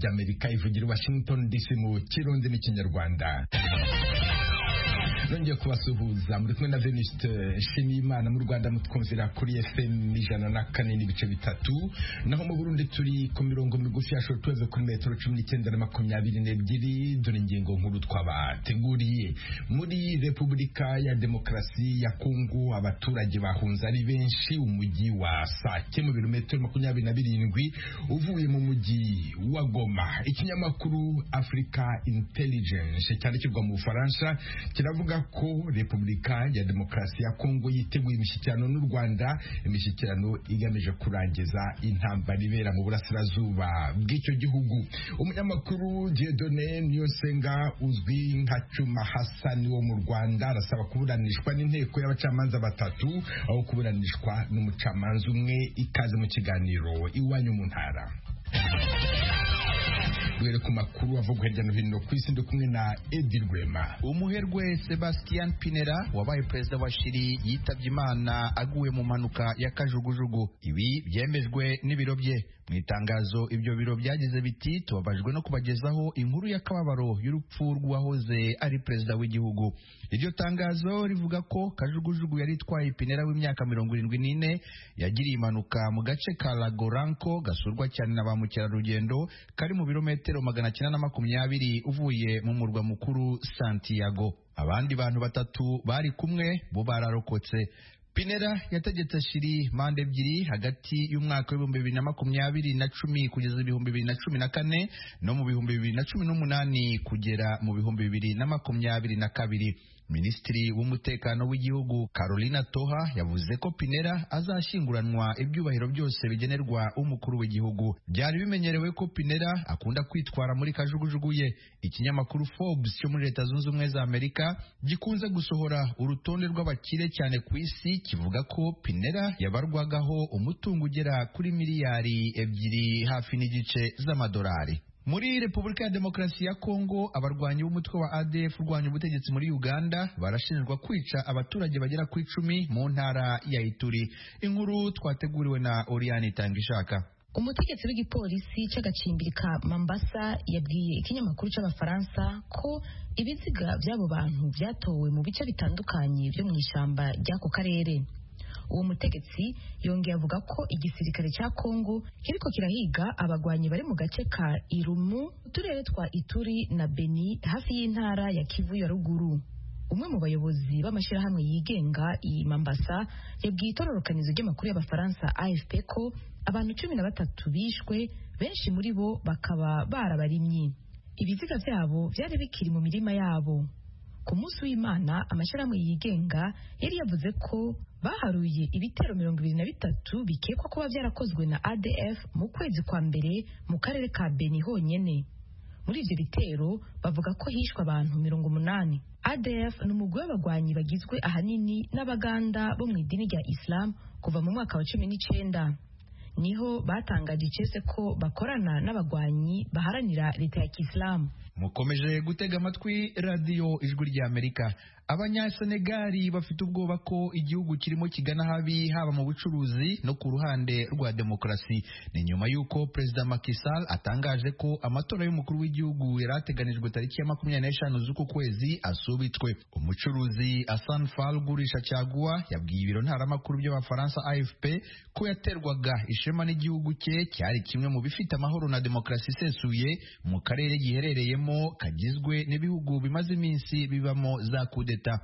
ry'amerika ivugira washington dc mu kirundi n'ikinyarwanda nongeye kubasuhuza muri kumwe na venuste nshimiyimana mu rwanda mutwumvira kuri fm ijana na kane n'ibice bitatu naho mu burundi turi ku mirongo migufi ya shotuweve kuri metero cumi n'icyenda na makumyabiri n'ebyiri dore ingingo nkuru twabateguriye muri repubulika ya demokarasi ya kongo abaturage bahunze ari benshi umujyi wa sake mu birometero makumyabiri na birindwi uvuye mu mujyi wa goma ikinyamakuru africa intelligence cyandikirwa mu bufaransa kiravuga ko repubulika ya demokarasi ya kongo yiteguye imishyikirano n'u rwanda imishyikirano igamije kurangiza intambara ibera mu burasirazuba bw'icyo gihugu umunyamakuru diedone niyosenga uzwi nka cuma hasani wo mu rwanda arasaba kuburanishwa n'inteko y'abacamanza batatu aho kuburanishwa n'umucamanza umwe ikaze mu kiganiro iwanyu mu ntara duhere ku makuru avuga hirya no hino ku isi ndi kumwe na edi rwema umuherwe sebastien pinera wabaye perezida wa shiri yitabye imana aguye mu mpanuka ya kajugujugu ibi byemejwe n'ibiro bye mu itangazo ibyo biro byagize biti tubabajwe no kubagezaho inkuru y'akababaro y'urupfu rw'uwahoze ari perezida w'igihugu iryo tangazo rivuga ko kajugujugu yari itwaye pinera w'imyaka mirongo irindwi n'ine yagiriye impanuka mu gace ka lagoranko gasurwa cyane na ba mukerarugendo kari mu birometero metero magana cyenda na makumyabiri uvuye mu murwa mukuru Santiago abandi bantu batatu bari kumwe bo bararokotse Pinera yategetse shiri manda ebyiri hagati y'umwaka w'ibihumbi bibiri na makumyabiri na cumi kugeza ibihumbi bibiri na cumi na kane no mu bihumbi bibiri na cumi n'umunani kugera mu bihumbi bibiri na makumyabiri na kabiri minisitiri w'umutekano w'igihugu Carolina Toha yavuze ko Pinera azashyinguranwa ibyubahiro byose bigenerwa umukuru w'igihugu byari bimenyerewe ko Pinera akunda kwitwara muri kajugujugu ye ikinyamakuru Forbes cyo muri leta zunze ubumwe za Amerika gikunze gusohora urutonde rw'abakire cyane ku isi kivuga ko Pinera yabarwagaho umutungo ugera kuri miliyari ebyiri hafi n'igice z'amadolari muri repubulika ya demokarasi ya kongo abarwanyi b'umutwe wa adf urwanya ubutegetsi muri uganda barashinjwa kwica abaturage bagera ku icumi mu ntara ya ituri inkuru twateguriwe na oriyani itangishaka umutegetsi w'igipolisi cy'agacimbiri ka mambasa yabwiye ikinyamakuru cy'abafaransa ko ibiziga by'abo bantu byatowe mu bice bitandukanye byo mu ishyamba ry'ako karere uwo mutegetsi yongeye avuga ko igisirikare cya kongo kiriko kirahiga abagwanyi bari mu gace ka irumu uturere twa ituri na beni hafi y'intara ya kivu ya ruguru umwe mu bayobozi b'amashyirahamwe yigenga iyi mambasa yabwiye itororokanizo ry'amakuru y'abafaransa afp ko abantu cumi na batatu bishwe benshi muri bo bakaba barabarimyi ibiziga byabo byari bikiri mu mirima yabo ku munsi w'imana amashyirahamwe yigenga yari yavuze ko baharuye ibitero mirongo ibiri na bitatu bikekwa kuba byarakozwe na adf mu kwezi kwa mbere mu karere ka beni honyine muri ibyo bitero bavuga ko hishwe abantu mirongo umunani adf ni umugwi w'abagwanyi bagizwe ahanini n'abaganda bo mu idini rya islam kuva mu mwaka wa cumi n'icenda niho batangaje icese ko bakorana n'abagwanyi baharanira leta ya kisilamu mukomeje gutega amatwi radiyo ijwi ry'amerika abanyasenegari bafite ubwoba ko igihugu kirimo kigana habi haba mu bucuruzi no ku ruhande rwa demokarasi ni nyuma y'uko perezida makisal atangaje ko amatora y'umukuru w'igihugu yari ateganijwe tariki ya makumyabiri n'eshanu z'uku kwezi asubitswe umucuruzi asan fal ugurisha cyaguwa yabwiye ibiro ntaramakuru by'abafaransa afp ko yaterwaga ishema n'igihugu cye cyari kimwe mu bifite amahoro na demokarasi isesuye mu karere giherereyemo kagizwe n'ibihugu bimaze iminsi bibamo za kudeta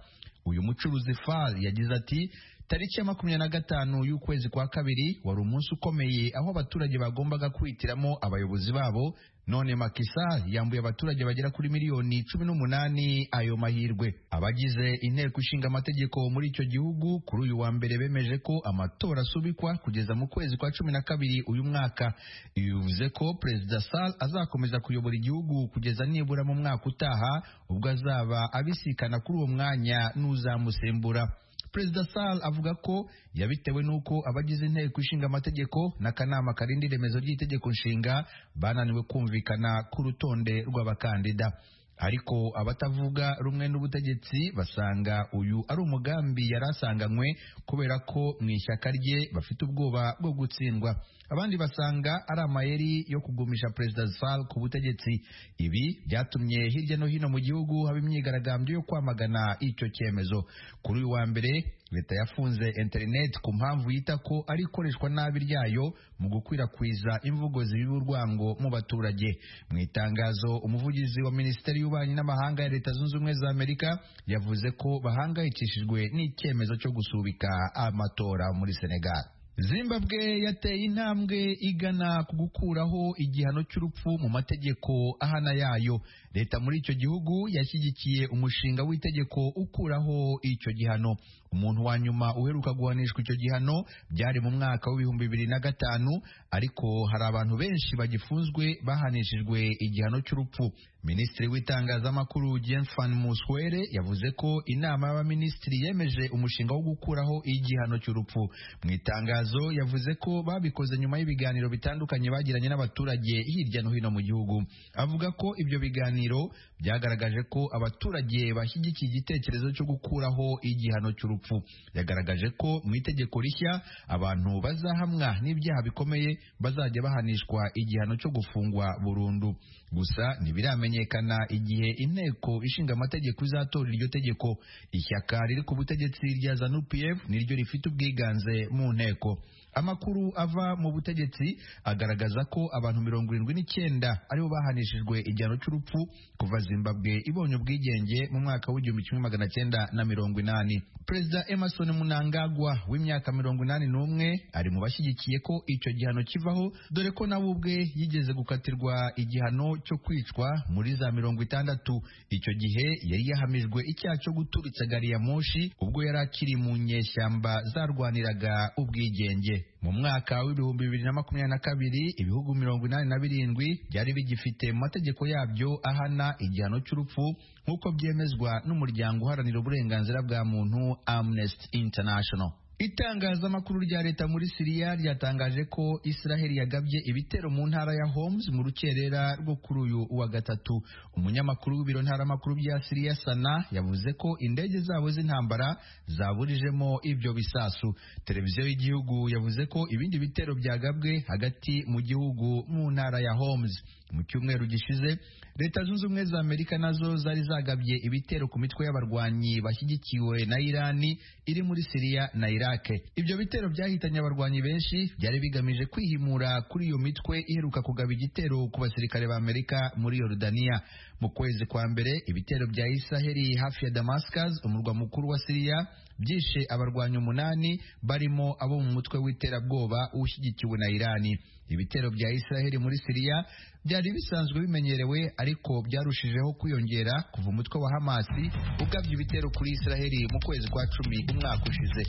uyu mucuruzi far yagize ati tariki ya makumyabiri na gatanu y'ukwezi kwa kabiri wari umunsi ukomeye aho abaturage bagombaga kwihitiramo abayobozi babo none makisa yambuye abaturage bagera kuri miliyoni cumi n'umunani ayo mahirwe abagize inteko ishinga amategeko muri icyo gihugu kuri uyu wa mbere bemeje ko amatora asubikwa kugeza mu kwezi kwa cumi na kabiri uyu mwaka ibi bivuze ko perezida sal azakomeza kuyobora igihugu kugeza nibura mu mwaka utaha ubwo azaba abisikana kuri uwo mwanya n'uzamusembura perezida sal avuga ko yabitewe n'uko abagize inteko ishinga amategeko n'akanama karinda iremezo ry'itegeko nshinga bananiwe kumvikana ku rutonde rw'abakandida ariko abatavuga rumwe n'ubutegetsi basanga uyu ari umugambi yari asanganywe kubera ko mu ishyaka rye bafite ubwoba bwo gutsindwa abandi basanga ari amayeri yo kugumisha perezida Zal ku butegetsi ibi byatumye hirya no hino mu gihugu haba imyigaragambyo yo kwamagana icyo cyemezo kuri uyu wa mbere leta yafunze interineti ku mpamvu yita ko ari ikoreshwa nabi ryayo mu gukwirakwiza imvugo zibiba urwango mu baturage mu itangazo umuvugizi wa minisiteri y'ububanyi n'amahanga ya leta zunze ubumwe za amerika yavuze ko bahangayikishijwe n'icyemezo cyo gusubika amatora muri senegal zimbabwe yateye intambwe igana ku gukuraho igihano cy'urupfu mu mategeko ahana yayo leta muri icyo gihugu yashyigikiye umushinga w'itegeko ukuraho icyo gihano umuntu wa nyuma uheruka guhanishwa icyo gihano byari mu mwaka w'ibihumbi bibiri na gatanu ariko hari abantu benshi bagifunzwe bahanishijwe igihano cy'urupfu minisitiri w'itangazamakuru jenfan muswere yavuze ko inama y'abaminisitiri yemeje umushinga wo gukuraho igihano cy'urupfu mu itangazo yavuze ko babikoze nyuma y'ibiganiro bitandukanye bagiranye n'abaturage hirya no hino mu gihugu avuga ko ibyo biganiro byagaragaje ko abaturage bashyigikiye igitekerezo cyo gukuraho igihano cy'urupfu yagaragaje ko mu itegeko rishya abantu bazahamwa n'ibyaha bikomeye bazajya bahanishwa igihano cyo gufungwa burundu gusa ntibiramenye igihe inteko ishinga amategeko izatora iryo tegeko ishyaka riri ku butegetsi rya zanu pf niryo rifite ubwiganze mu nteko amakuru ava mu butegetsi agaragaza ko abantu mirongo irindwi n'icyenda aribo bahanishijwe igihano cy'urupfu kuva zimbabwe ibonye ubwigenge mu mwaka w'igihumbi kimwe magana cyenda na mirongo inani perezida emerson munangagwa w'imyaka mirongo inani n'umwe ari mu bashyigikiye ko icyo gihano kivaho dore ko nawe ubwe yigeze gukatirwa igihano cyo kwicwa muri za mirongo itandatu icyo gihe yari yahamijwe icyaha cyo guturitsa gari ya moshi ubwo yari akiri mu nyeshyamba zarwaniraga ubwigenge mu mwaka w'ibihumbi bibiri na makumyabiri na kabiri ibihugu mirongo inani na birindwi byari bigifite mu mategeko yabyo ahana igihano cy'urupfu nk'uko byemezwa n'umuryango uharanira uburenganzira bwa muntu Amnesty International itangazamakuru rya leta muri siriya ryatangaje ko israheli yagabye ibitero mu ntara ya homes mu rukerera rwo kuri uyu wa gatatu umunyamakuru w'ibiro ntaramakuru bya siriya sana yavuze ko indege zabo z'intambara zaburijemo ibyo bisasu televiziyo y'igihugu yavuze ko ibindi bitero byagabwe hagati mu gihugu mu ntara ya homes mu cyumweru gishize leta zunze ubumwe za amerika nazo zari zagabye ibitero ku mitwe y'abarwanyi bashyigikiwe na irani iri muri siriya na iraq ibyo bitero byahitanye abarwanyi benshi byari bigamije kwihimura kuri iyo mitwe iheruka kugaba igitero ku basirikare ba amerika muri yorudaniya mu kwezi kwa mbere ibitero bya isaheli hafi ya damascus umurwa mukuru wa siriya byishe abarwanyi umunani barimo abo mu mutwe w'iterabwoba ushyigikiwe na irani ibitero bya isiraheli muri siriya byari bisanzwe bimenyerewe ariko byarushijeho kwiyongera kuva umutwe wa hamasi ugabye ibitero kuri isiraheli mu kwezi kwa cumi umwaka ushize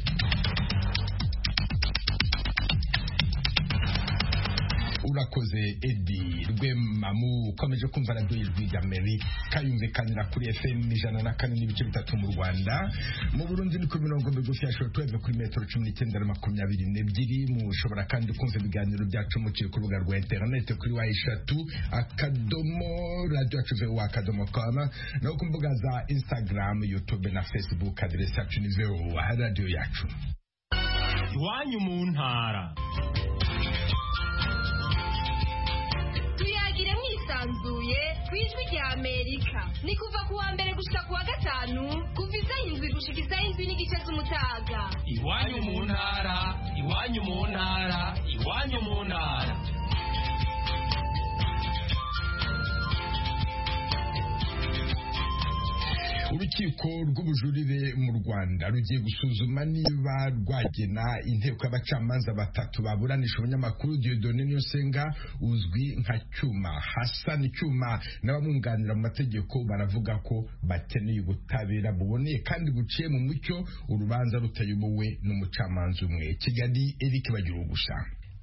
urakoze edi rwemamu ukomeje kumva radiyo ijwi rya amerika yumvikanira kuri fm ijana na kane n'ibice bitatu mu rwanda mu burundi ni ku mirongo migufi ya shoro kuri metero cumi n'icyenda na makumyabiri n'ebyiri mushobora kandi kumva ibiganiro byacu muciye ku rubuga rwa interinete kuri wa eshatu akadomo radiyo yacu vewa akadomo kama no ku mbuga za instagram youtube na facebook aderesi yacu ni vewa radiyo yacu iwanyu mu ntara tuyagire mwisanzuye ku ijwi rya amerika ni kuva ku wa mbere gushika ku wa gatanu kuva izay'indwi gushika izay'indwi n'igice z'umutaga iwanyu mu ntara iwanyu mu ntara iwanyu mu ntara urukiko rw'ubujurire mu rwanda rugiye gusuzuma niba rwagena inteko y'abacamanza batatu baburanisha umunyamakuru diodone niyosenga uzwi nka cyuma hasan cyuma n'abamwunganira mu mategeko baravuga ko bakeneye ubutabera buboneye kandi buciye mu mucyo urubanza rutayobowe n'umucamanza umwe kigali eric bagira gusa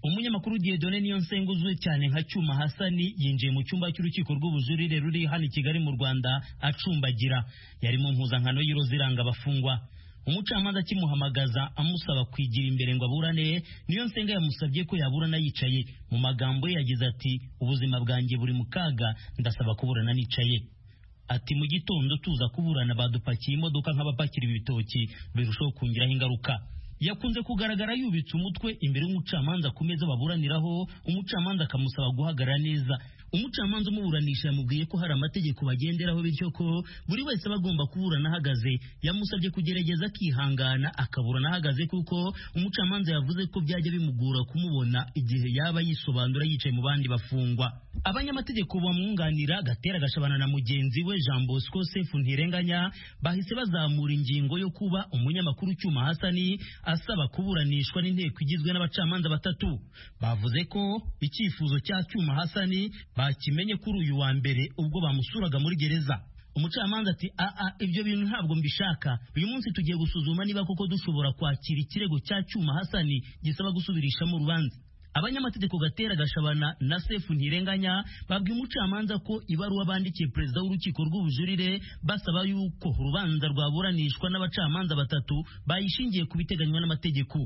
umunyamakuru Diedone niyo nsenga uzwi cyane nka cyuma hasani yinjiye mu cyumba cy'urukiko rw'ubujurire ruri hano i Kigali mu Rwanda acumbagira yari mu mpuzankano y'iroza iranga abafungwa umucamanza akimuhamagaza amusaba kwigira imbere ngo aburane niyo nsenga yamusabye ko yaburana yicaye mu magambo ye yagize ati ubuzima bwanjye buri mu kaga ndasaba kuburana nicaye ati mu gitondo tuza kuburana badupakiye imodoka nk'abapakira ibitoki birushaho kungiraho ingaruka yakunze kugaragara yubitse umutwe imbere y'umucamanza ku meza baburaniraho umucamanza akamusaba guhagarara neza umucamanza umuburanisha yamubwiye ko hari amategeko bagenderaho bityo ko buri wese aba agomba kuburana ahagaze yamusabye kugerageza akihangana akaburana ahagaze kuko umucamanza yavuze ko byajya bimugora kumubona igihe yaba yisobanura yicaye mu bandi bafungwa abanyamategeko bamwunganira gatera gashabana na mugenzi we jean bosco sefu ntirenganya bahise bazamura ingingo yo kuba umunyamakuru ucyuma hasani asaba kuburanishwa n'inteko igizwe n'abacamanza batatu bavuze ko icyifuzo cya cyuma hasani bakimenye kuri uyu wa mbere ubwo bamusuraga muri gereza umucamanza ati aa ibyo bintu ntabwo mbishaka uyu munsi tugiye gusuzuma niba koko dushobora kwakira ikirego cya cyuma hasani gisaba gusubirishamo urubanza abanyamategeko gatera gashabana na sefu ntirenganya babwiye umucamanza ko ibaruwa bandikiye perezida w'urukiko rw'ubujurire basaba yuko urubanza rwaburanishwa n'abacamanza batatu bayishingiye ku biteganywa n'amategeko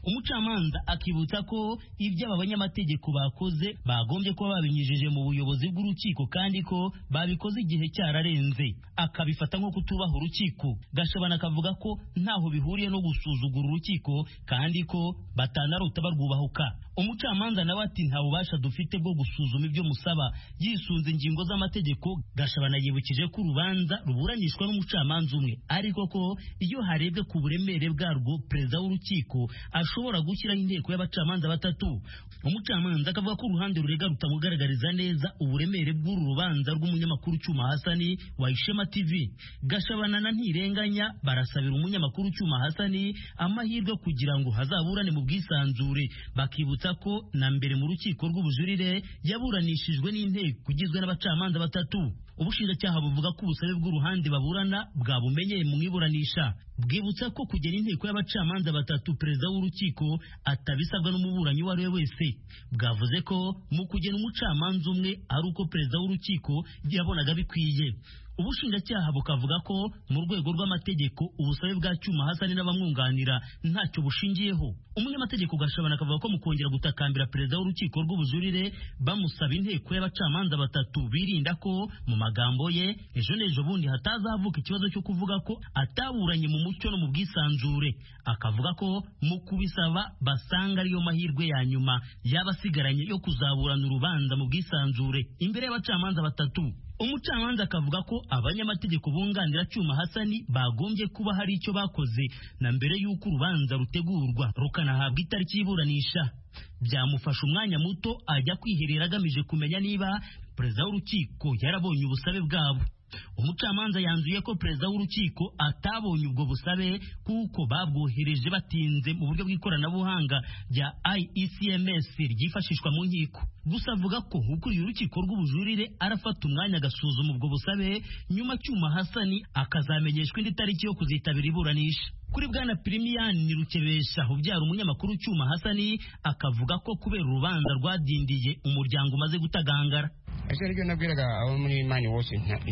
umucamanza akibutsa ko ibyo aba banyamategeko bakoze bagombye kuba babinyujije mu buyobozi bw'urukiko kandi ko babikoze igihe cyararenze akabifata nko kutubaha urukiko gashabana akavuga ko ntaho bihuriye no gusuzugura urukiko kandi ko batanarota barwubahuka umucamanza nawe ati nta bubasha dufite bwo gusuzuma ibyo musaba yisunze ingingo z'amategeko gashabana yibukije ko urubanza ruburanishwa n'umucamanza umwe ariko ko iyo harebwe ku buremere bwarwo perezida w'urukiko ashobora gushyiraho inteko y'abacamanza batatu umucamanza akavuga ko uruhande rurega rutamugaragariza neza uburemere bw'uru rubanza rw'umunyamakuru cyuma hasani wa ishema tv gashabana na ntirenganya barasabira umunyamakuru cyuma hasani amahirwe kugira ngo hazaburane mu bwisanzure bakibutsa ko na mbere mu rukiko rw'ubujurire yaburanishijwe n'inteko igizwe n'abacamanza batatu ubushinjacyaha buvuga ko ubusabe bw'uruhande baburana bwabumenye mu iburanisha bwibutsa ko kugera inteko y'abacamanza batatu perezida w'urukiko atabisabwa n'umuburanyi uwo ari we wese bwavuze ko mu kugena umucamanza umwe ari uko perezida w'urukiko yabonaga bikwiye ubushinjacyaha bukavuga ko mu rwego rw'amategeko ubusabe bwa cyuma hasani n'abamwunganira ntacyo bushingiyeho umunyamategeko gashabana akavuga ko mu kongera gutakambira perezida w'urukiko rw'ubujurire bamusaba inteko y'abacamanza batatu birinda ko mu magambo ye ejo n'ejo bundi hatazavuka ikibazo cyo kuvuga ko ataburanye mu mucyo no mu bwisanzure akavuga ko mu kubisaba basanga ariyo mahirwe ya nyuma yaba asigaranye yo kuzaburana urubanza mu bwisanzure imbere y'abacamanza batatu umucamanza akavuga ko abanyamategeko bunganira cyuma hasani bagombye kuba hari icyo bakoze na mbere y'uko urubanza rutegurwa rukanahabwa itariki y'iburanisha byamufasha umwanya muto ajya kwiherera agamije kumenya niba perezida w'urukiko yarabonye ubusabe bwabo umucamanza yanzuye ko perezida w'urukiko atabonye ubwo busabe kuko babwohereje batinze mu buryo bw'ikoranabuhanga rya IECMS ryifashishwa mu nkiko gusa avuga ko ukuriye urukiko rw'ubujurire arafata umwanya agasuzuma ubwo busabe nyuma cyuma hasani akazamenyeshwa indi tariki yo kuzitabira iburanisha kuri bwana pirimiyani rukebesha ubyara umunyamakuru cyuma hasani akavuga ko kubera urubanza rwadindiye umuryango umaze gutagangara ese aribyo nabwiraga abo muri imani wose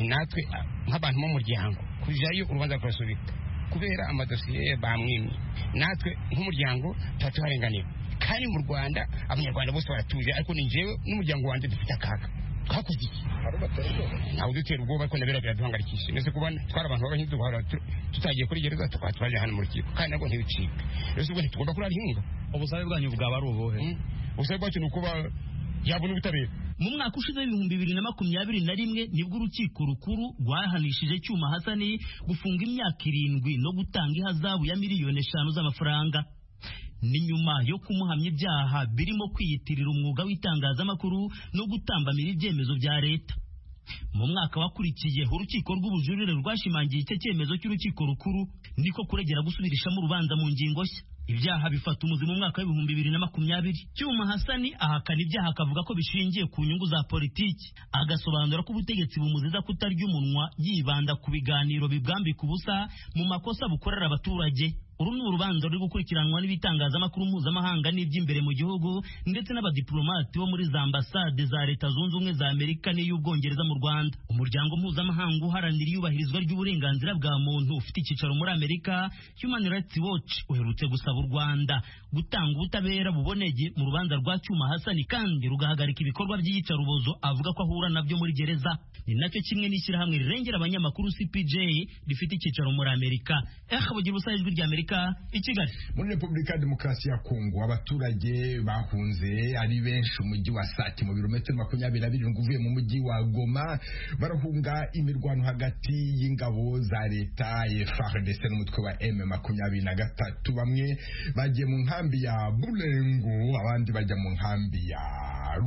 natwe nk'abantu b'umuryango kujyayo urubanza rukarasubika kubera amadosiye bamwimye natwe nk'umuryango tuba tuharenganiwe kandi mu rwanda abanyarwanda bose baratuje ariko ni njyewe n'umuryango wanjye dufite akaga twakoze iki ntabwo dutera ubwoba ariko nabera biraduhangayikishije ndetse kuba twari abantu b'abahinzi tutagiye kuri gereza tukaba twaje hano mu rukiko kandi nabwo ntibicika rero ubwo ntitugomba kurarihinga ubusabe bwanyu bwaba ari ubuhe ubusabe bwacu ni ukuba yabona ubutabera mu mwaka ushize w'ibihumbi bibiri na makumyabiri na rimwe nibwo urukiko rukuru rwahanishije cyuma hasani gufunga imyaka irindwi no gutanga ihazabu ya miliyoni eshanu z'amafaranga ni nyuma yo kumuhamya ibyaha birimo kwiyitirira umwuga w'itangazamakuru no gutambamira ibyemezo bya leta mu mwaka wakurikiye urukiko rw'ubujurire rwashimangiye icyo cyemezo cy'urukiko rukuru niko kuregera gusubirishamo urubanza mu ngingo nshya ibyaha bifata umuzi mu mwaka w'ibihumbi bibiri na makumyabiri cyuma hasani ahakana ibyaha akavuga ko bishingiye ku nyungu za politiki agasobanura ko ubutegetsi bumuziza kutarya umunwa yibanda ku biganiro bibwambika ubusa mu makosa bukorera abaturage uru ni urubanza ruri gukurikiranwa n'ibitangazamakuru mpuzamahanga n'iby'imbere mu gihugu ndetse n'abadiplomati bo muri za ambasade za leta zunze ubumwe za amerika n'iy'ubwongereza mu rwanda umuryango mpuzamahanga uharanira iyubahirizwa ry'uburenganzira bwa muntu ufite icyicaro muri amerika human rights watch uherutse gusaba u rwanda gutanga ubutabera buboneye mu rubanza rwa cyuma hasani kandi rugahagarika ibikorwa by'iyicarubozo avuga ko ahura nabyo muri gereza ni nacyo kimwe n'ishyirahamwe rirengera abanyamakuru cpj rifite icyicaro muri amerika eh bugira ubusa ijwi rya amerika i kigali muri repubulika ya demokarasi ya kongo abaturage bahunze ari benshi umujyi wa sake mu birometero makumyabiri na birindwi uvuye mu mujyi wa goma barahunga imirwano hagati y'ingabo za leta FARDC n'umutwe wa M makumyabiri na gatatu bamwe bagiye mu nkambi ya bulengo abandi bajya mu nkambi ya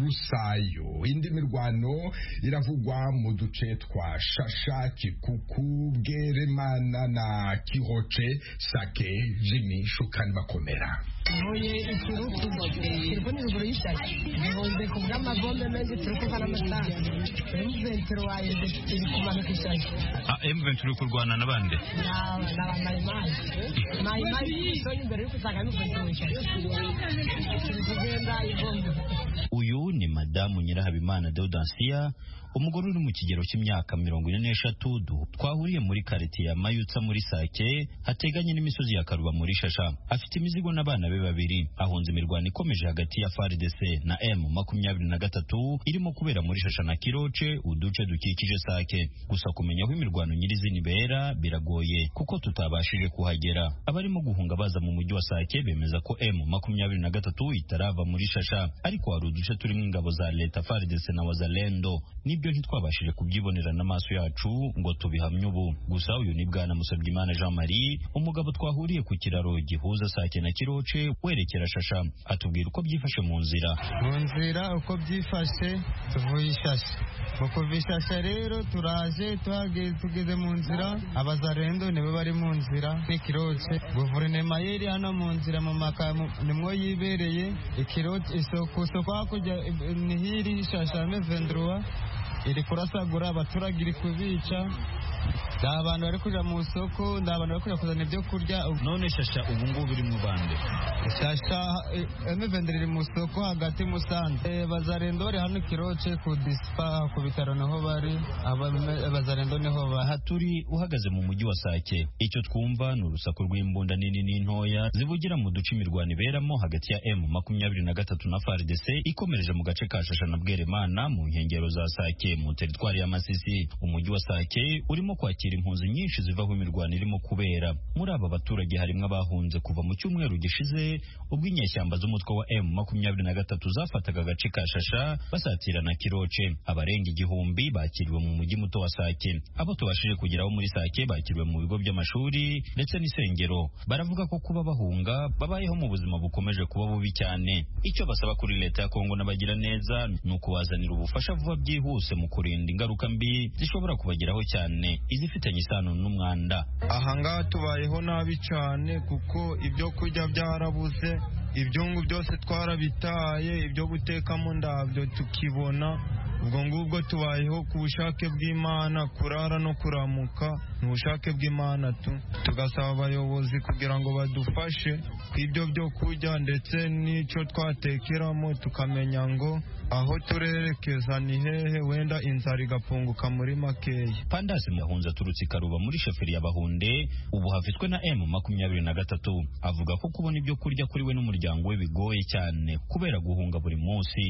rusayo indi mirwano iravugwa mu duce twa shasha kikuku bweremana na kihoce sake jimi shukani bakomera ntuye iturufu telefone ruguru y'ishyaka bihunze ku bw'amagombe menshi turi kuvana amasaha emuventuro wayo iri kumanuka ishyaka emuventi uri kurwana n'abandi ni abamayimayi mayimayi y'umusore imbere y'uko usanga n'ukuntu wishyaka turi kugenda igomba uyu ni madamu nyirahabimana deodansiya umugore uri mu kigero cy'imyaka mirongo ine n'eshatu du- twahuriye muri karite ya mayutsa muri sake hateganye n'imisozi ya karuba muri shasha afite imizigo n'abana be babiri ahunze imirwano ikomeje hagati ya fardc na m makumyabiri na gatatu irimo kubera muri shasha na kiroce uduce dukikije sake gusa kumenya aho imirwano nyirizina ibera biragoye kuko tutabashije kuhagera abarimo guhunga baza mu mujyi wa sake bemeza ko m makumyabiri na gatatu itarava muri shasha ariko hari uduce turimo ingabo za leta fardc na wazalendo nibyo ntitwabashije kubyibonera n'amaso yacu ngo tubihamye ubu gusa uyu ni bwana Musabyimana Jean Marie umugabo twahuriye ku kiraro gihuza sake na kiroce werekera shasha atubwira uko byifashe mu nzira mu nzira uko byifashe tuvuye ishashe mu kuva ishashe rero turaje tuhage- tugeze mu nzira abazarendo nibo bari mu nzira n'ikiroce guverinoma yeri hano mu nzira mu maka mu- nimwo yibereye ikiroce isoko ku isoko hakurya eh, ni hiri ishashe mevenduruwa iri kurasagura abaturage iri kubica ni abantu bari kujya mu isoko ni abantu bari kujya kuzana ibyo kurya none shasha ubu ngubu iri mu bande shasha emuvenderi iri mu isoko hagati musanze Eh, bazarendo bari hano kiroce ku disipa ku bitaro niho bari Abame- bazarendo niho bari aha turi uhagaze mu mujyi wa sake icyo twumva ni urusaku rw'imbunda nini n'intoya zivugira mu duce imirwano iberamo hagati ya m makumyabiri na gatatu na fardc ikomereje mu gace ka shasha na bweremana mu nkengero za sake mu teritwari ya masisi umujyi wa sake urimo kwakira impunzi nyinshi zivaho imirwano irimo kubera muri aba baturage harimo abahunze kuva mu cyumweru gishize ubwo inyeshyamba z'umutwe wa m makumyabiri na gatatu zafataga agace ka shasha basatira na kiroce abarenga igihumbi bakiriwe mu mujyi muto wa sake abo tubashije kugeraho muri sake bakiriwe mu bigo by'amashuri ndetse n'isengero baravuga ko kuba bahunga babayeho mu buzima bukomeje kuba bubi cyane icyo basaba kuri leta ya kongo n'abagira neza ni ukubazanira ubufasha vuba byihuse mu kurinda ingaruka mbi zishobora kubageraho cyane izifitanye isano n'umwanda ahangaha tubayeho nabi cyane kuko ibyo kurya byarabuze ibyungu byose twarabitaye ibyo gutekamo ndabyo tukibona ubwo ngubwo tubayeho ku bushake bw'imana kurara no kuramuka ni ubushake bw'imana tu tugasaba abayobozi kugira ngo badufashe ku ibyo byo kurya ndetse n'icyo twatekeramo tukamenya ngo aho turerekeza ni hehe wenda inzara igapunguka muri makeya pandasi muyahunze aturutse i karuba muri shoferi ya bahunde ubu hafitwe na m makumyabiri na gatatu avuga ko kubona ibyo kurya kuri we n'umuryango we bigoye cyane kubera guhunga buri munsi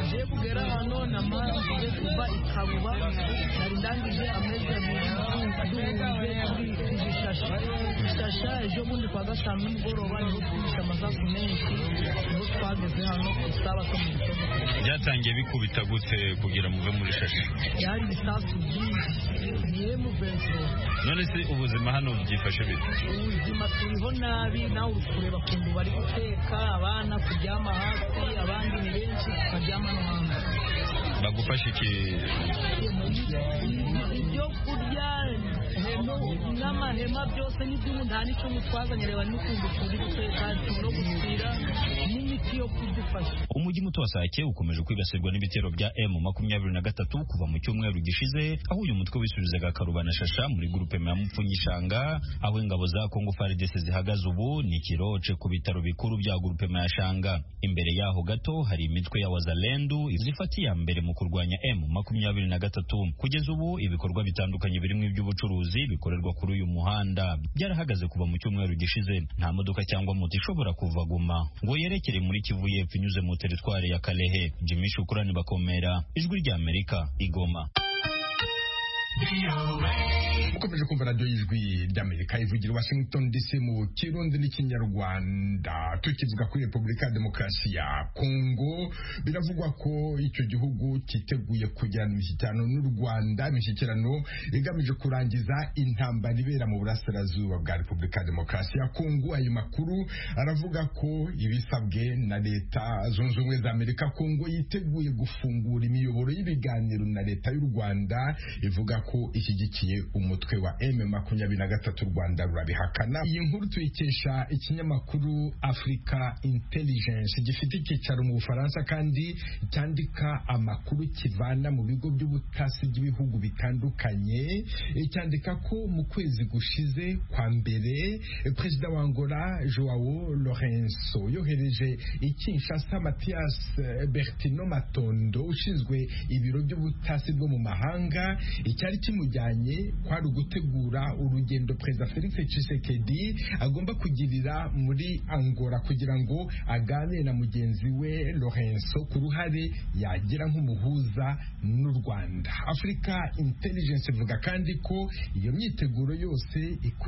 ngiye kugera hano na marangije kuva ikabuba nari ndangije amezi abiri duhunze kuri izi shasha shasha ejo bundi kwa gatanu nimugoroba niho twumvise amasasu menshi niho twageze hano ku isaha zo mu gitondo byatangiye bikubita gute kugira muve muri shashi byari ibisasu byinshi niye mu bento none se ubuzima hano byifashe bite ubuzima turiho nabi nawe uri kureba ukuntu bari guteka abana kuryama hasi abandi ni benshi tukaryama no hanze bagufasha iki ibyo kurya n'amahema byose n'iby'ubu nta n'icyo mutwazanye reba n'ukuntu turi guteka no gusira n'imiti yo kudufasha umujyi muto wa Sake ukomeje kwibasirwa n'ibitero bya M makumyabiri na gatatu kuva mu cyumweru gishize aho uyu mutwe wisubizaga karubana shasha muri gurupe ya Mupfunyishanga aho ingabo za Kongo FARDC zihagaze ubu ni kiroce ku bitaro bikuru bya gurupe ya Shanga imbere yaho gato hari imitwe ya Wazalendu zifata iya mbere mu kurwanya M makumyabiri na gatatu kugeza ubu ibikorwa bitandukanye birimo iby'ubucuruzi bikorerwa kuri uyu muhanda byarahagaze kuva mu cyumweru gishize nta modoka cyangwa moto ishobora kuva guma ngo yerekere muri Kivu y'Epfo inyuze mu teritwari ya Kalehe Jimmy Shukurani bakomera ijwi rya Amerika igoma ukomeje kumva radiyo y'ijwi ry'amerika ivugira i washington dc mu kirundi n'ikinyarwanda tukivuga kuri repubulika ya demokarasi ya kongo biravugwa ko icyo gihugu cyiteguye kugirana imishyikirano n'u rwanda imishyikirano igamije kurangiza intambara ibera mu burasirazuba bwa repubulika ya demokarasi ya kongo ayo makuru aravuga ko ibisabwe na leta zunze ubumwe za amerika kongo yiteguye gufungura imiyoboro y'ibiganiro na leta y'u rwanda ivuga ko ishyigikiye umutwe wa M makumyabiri na gatatu Rwanda rurabihakana iyi nkuru tuyikesha ikinyamakuru Africa Intelligence gifite icyicaro mu Bufaransa kandi cyandika amakuru kivana mu bigo by'ubutasi by'ibihugu bitandukanye E, cyandika ko mu kwezi gushize kwa mbere e, perezida wa Angola Joao Lorenzo yohereje i Kinshasa Mathias eh, Bertino Matondo ushinzwe ibiro by'ubutasi bwo mu mahanga icyari kimujyanye kwari ugutegura urugendo perezida felix tshisekedi agomba kugirira muri angola kugira ngo aganire na mugenzi we lorenzo ku ruhare yagira nk'umuhuza n'u rwanda africa intelligence ivuga kandi ko iyo myiteguro yose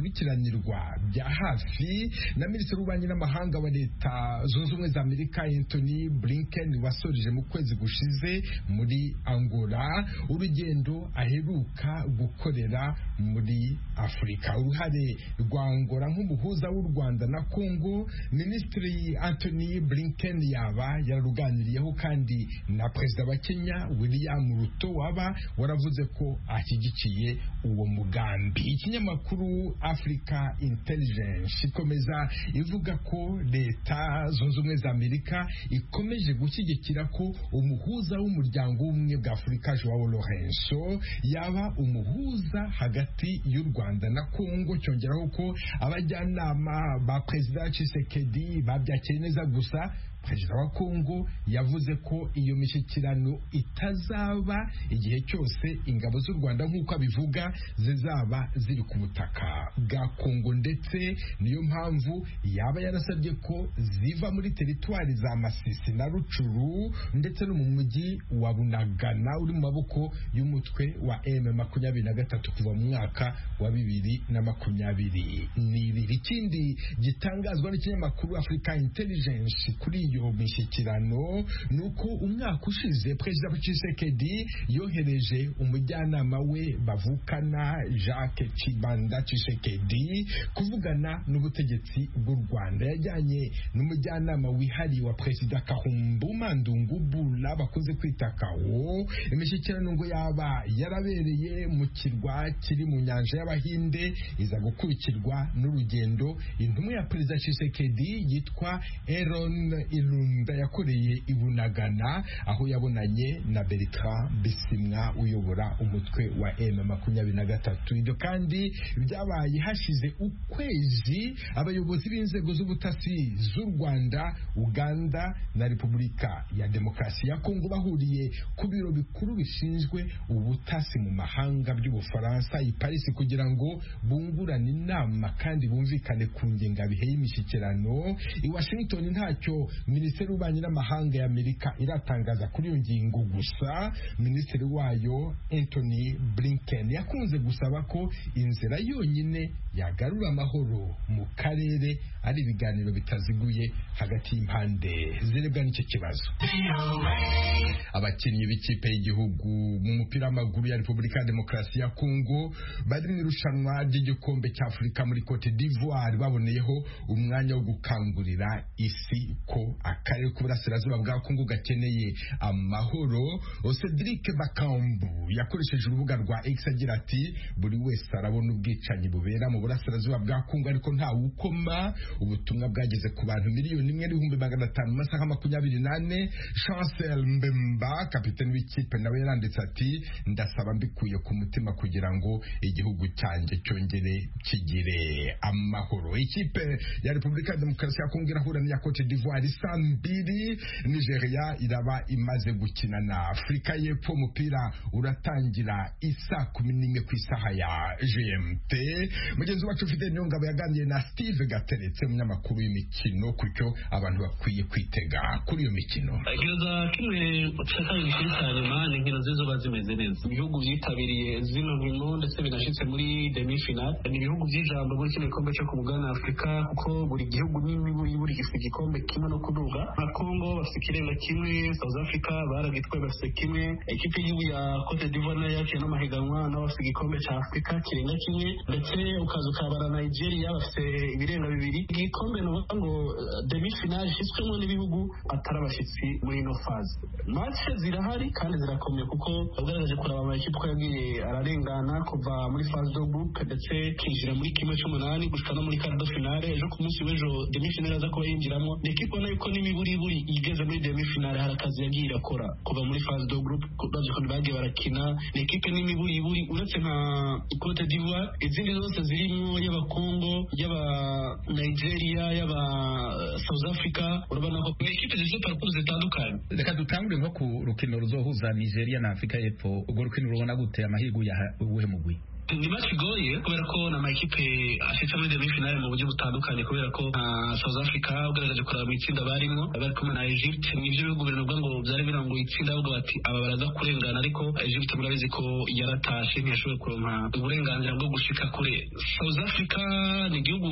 ikurikiranirwa bya hafi na minisitiri w'ububanyi n'amahanga wa leta zunze ubumwe za amerika anthony blinken wasoreje mu kwezi gushize muri angola urugendo aheruka gukorera muri afurika uruhare rwa angola nk'umuhuza w'u rwanda na kongo minisitiri anthony blinken yaba yararuganiriyeho kandi na perezida wa kenya william ruto waba waravuze ko ashyigikiye uwo mugambi ikinyamakuru africa intelligence ikomeza ivuga ko leta zunze ubumwe za amerika ikomeje gushyigikira ko umuhuza w'umuryango w'ubumwe bwa afurika joao lorenzo yaba umuhuza hagati y'u Rwanda na Kongo cyongeraho ko abajyanama ba Perezida Tshisekedi babyakiriye neza gusa perezida wa kongo yavuze ko iyo mishyikirano itazaba igihe cyose ingabo z'u rwanda nk'uko abivuga zizaba ziri ku butaka bwa kongo ndetse niyo mpamvu yaba yarasabye ko ziva muri teritwari za masisi na rucuru ndetse no mu mujyi wa bunagana uri mu maboko y'umutwe wa m makumyabiri na gatatu kuva mu mwaka wa bibiri na makumyabiri n'ibiri ikindi gitangazwa n'ikinyamakuru africa intelligence kuri iyo mishyikirano ni uko umwaka ushize perezida Tshisekedi yohereje umujyanama we bavukana Jacques Chibanda Tshisekedi kuvugana n'ubutegetsi bw'u Rwanda yajyanye n'umujyanama wihariye wa perezida Kahumbu Mandungu Bula bakunze kwita Kawo imishyikirano ngo yaba yarabereye mu kirwa kiri mu nyanja y'Abahinde iza gukurikirwa n'urugendo intumwa ya perezida Tshisekedi yitwa Aaron irunda yakoreye i bunagana aho yabonanye na bertrand bisimwa uyobora umutwe wa m makumyabiri na gatatu ibyo kandi byabaye hashize ukwezi abayobozi b'inzego z'ubutasi z'u rwanda uganda na repubulika ya demokarasi ya kongo bahuriye ku biro bikuru bishinzwe ubutasi mu mahanga by'ubufaransa i paris kugira ngo bungurane inama kandi bumvikane ku ngengabihe y'imishyikirano i washington ntacyo minisiteri y'ububanyi n'amahanga y'amerika iratangaza kuri iyo ngingo gusa minisitiri wayo anthony blinken yakunze gusaba ko inzira yonyine yagarura amahoro mu karere ari ibiganiro bitaziguye hagati y'impande zirebwa n'icyo kibazo abakinnyi b'ikipe y'igihugu mu mupira w'amaguru ya repubulika ya demokarasi ya kongo bari mu irushanwa ry'igikombe cya afurika muri cote d'ivoire baboneyeho umwanya wo gukangurira isi ko akarere k'uburasirazuba bwa kongo gakeneye amahoro cedric bakambu yakoresheje urubuga rwa x agira ati buri wese arabona ubwicanyi bubera mu burasirazuba bwa kongo ariko nta wukoma ubutumwa bwageze ku bantu miliyoni imwe n'ibihumbi magana atanu mu masaha makumyabiri n'ane chancel mbemba kapiteni w'ikipe nawe yaranditse ati ndasaba mbikuye ku mutima kugira ngo igihugu cyanjye cyongere kigire amahoro ikipe ya repubulika ya demokarasi ya kongo irahura n'iya cote d'ivoire isa mbiri nigeria iraba imaze gukina na afurika y'epfo umupira uratangira isa kumi n'imwe ku isaha ya gmt mugenzi wacu ufite niyo ngabo yaganiriye na steve gateretse umunyamakuru w'imikino kucyo abantu bakwiye kwitega kuri iyo mikino gereza kimwe cyakabiri kuri hanyuma ni inkino zizoba zimeze neza ibihugu byitabiriye zino nkino ndetse binashyitse muri demifinal ni ibihugu by'ijambo muri kino gikombe cyo ku mugabane wa afurika kuko buri gihugu buri gifite igikombe kimwe no kuduga nka kongo bafite ikirenga kimwe south africa baragitwaye bafite kimwe ikipe y'igihugu ya cote d'ivoire nayo yaciye n'amahiganwa nabo bafite igikombe cya afurika kirenga kimwe ndetse ukaza ukabara nigeria bafite ibirenga bibiri igikombe ni ukuvuga ngo demifinal ishyizwemo n'ibihugu atari abashyitsi muri ino faze matche zirahari kandi zirakomeye kuko ugaragaje kuraba amakipe uko yagiye ararengana kuva muri faze do groupe ndetse kinjira muri kimwe cy'umunani gushika no muri kardo finale ejo ku munsi w'ejo demifinale aza kuba yinjiramo ni ikipe ubona yuko n'imiburiburi igeze muri demifinale hari akazi yagiye irakora kuva muri faze do groupe bazi ukuntu bagiye barakina ni ikipe n'imiburiburi uretse nka cote d'ivoire izindi zose zirimo y'abakongo y'aba nigeria y'aba south africa urabona ko ni ikipe zifite parcours zitandukanye reka dutangure nko ku rukino ruzohuza nigeria na afurika y'epfo urwo rukino rubona gute amahirwe uyaha- uwuhemuguye ni match igoye kubera ko na makipe afite muri demi-finale mu buryo butandukanye kubera ko nka south africa ugaragaje kureba mu itsinda barimo bari kumwe na egypte nibyo bihugu biri navuga ngo byari biranguye itsinda bavuga bati aba baraza kurengana ariko egypte murabizi ko yaratashe ntiyashoboye kuronka uburenganzira bwo gushika kure south africa ni igihugu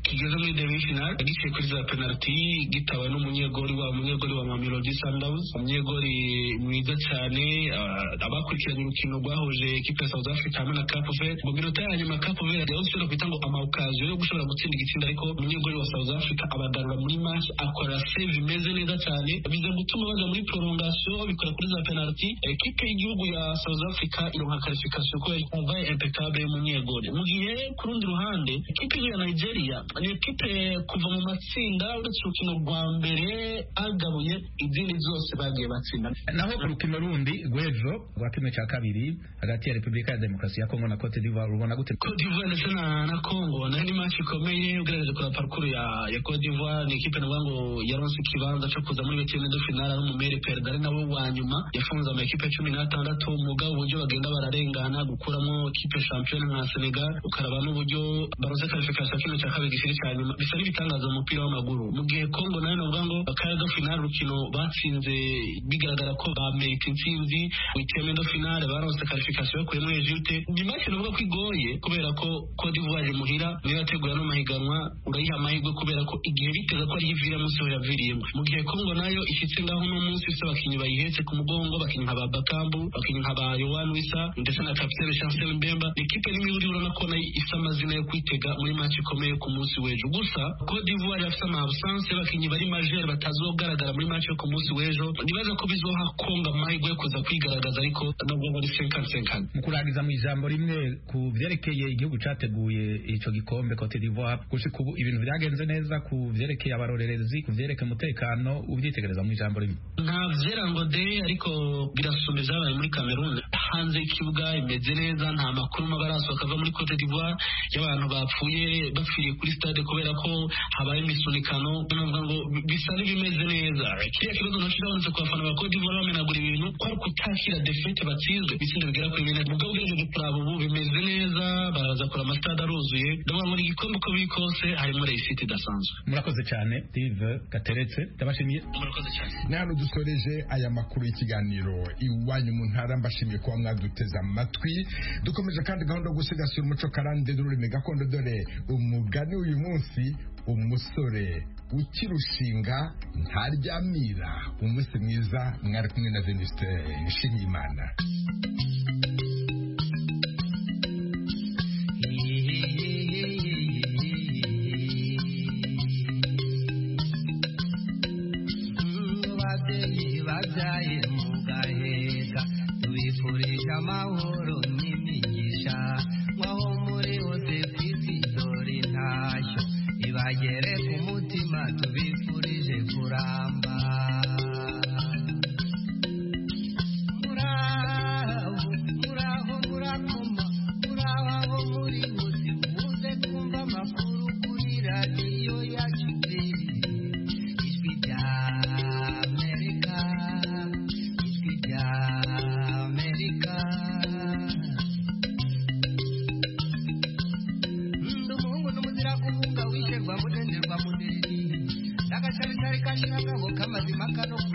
kigeze muri demi-finale giciye kuri za penaliti gitaba n'umunyegori wa munyegori wa mamelodi sundowns umunyegori mwiza cyane ah, abakurikiranye urukino rwahuje ikipe ya south africa hamwe na Cape Verde mu minota ya nyuma Cape Verde yaho ushobora kwita ngo ama occasion yo gushobora gutsinda igitsinda ariko umunyegori wa South Africa abagarura muri match akora save imeze neza cyane biza gutuma baza muri prolongation bikora kuri za penalty ekipe y'igihugu ya South Africa ironka qualification ko yumvaye impeccable y'umunyegori mu gihe ku rundi ruhande ekipe ya Nigeria ni ekipe kuva mu matsinda uretse urukino rwa mbere agabuye izindi zose bagiye batsinda naho urukino rundi rw'ejo rwa kimwe cya kabiri hagati ya repubulika ya demokarasi ya kongo na cote d'ivoire rubona gute Cote d'Ivoire ndetse na na Congo nayo ni match ikomeye ugererageje kureba parcours ya ya Cote d'Ivoire ni ikipe navuga ngo yaronse ikibanza cyo kuza muri betine de finale ari umumere perezida ari nawe wa nyuma yafunze amakipe cumi n'atandatu mugabo uburyo bagenda bararengana gukuramo ikipe shampiyona nka Senegal ukaraba n'uburyo baronse qualification ya kimwe cya kabiri gishiri cya nyuma bisa n'ibitangaza mu mupira w'amaguru mu gihe Congo nayo navuga ngo akayaga finale urukino batsinze bigaragara ko bamerita intsinzi mu iteme de finale baronse qualification yo kure muri Egypte ni match navuga ko igoye kubera ko Cote d'Ivoire muhira niyo yategura no mahiganwa urayiha amahirwe kubera ko igihe bitega ko ariyo ivira munsi aho yaviriyemo mu gihe Congo nayo ishyitse ngaho uno munsi ifite abakinnyi bayihetse ku mugongo abakinnyi nka ba Bakambu abakinnyi nka ba Yohan Wissa ndetse na Capitaine Chancel Mbemba ni ikipe n'imwe uri urabona ko nayo isa amazina yo kwitega muri match ikomeye ku munsi w'ejo gusa Cote d'Ivoire bafite ama absence y'abakinnyi bari majeur batazogaragara muri match yo ku munsi w'ejo nibaza ko bizoha Congo amahirwe yo kuza kwigaragaza ariko nabwo muri 50-50 mu kurangiza mu ijambo rimwe ku byerekeye igihugu cyateguye icyo gikombe cote d'ivoire gushika ubu ibintu byagenze neza ku byerekeye abarorerezi ku byerekeye umutekano ubyitegereza mu ijambo rimwe nta vyera ngo de ariko birasumba ibyabaye muri cameroon hanze y'ikibuga imeze neza nta makuru mabi arasohoka ava muri cote d'ivoire y'abantu bapfuye bapfiriye kuri stade kubera ko habaye imisunikano navuga ngo bi- bisa n'ibimeze neza kiriya kibazo nacyo urabonetse ku bafana ba cote d'ivoire bamenagura ibintu ko ari ukutakira defete batsinzwe ibitsinda bigera kuri bine mugabo ugerageje kuraba ubu bimeze neza baraza kure amatade aruzuye ndavuga ngo ni igikombe uko biri kose harimo reyisite idasanzwe murakoze cyane steve gateretse ndabashimiye murakoze cyane ni hano dusoreje aya makuru y'ikiganiro iwanyu mu ntara mbashimiye kuba mwaduteze amatwi dukomeje kandi gahunda yo gusigasira umuco karande n'ururimi gakondo dore umugani uyu munsi umusore ukirushinga ntaryamira umunsi mwiza mwari kumwe na veniste nshimiyimana reka umutima tubifurije kuramba muraho muraho murakoma muraho aho muri hose muze kumva amakuru kuri radiyo yacu pe ijwi rya amerika ijwi rya amerika ndi umuhungu n'umuzira guhunga wisherwa munenderwa munini n'agasharishari kashiragaho k'amazima kano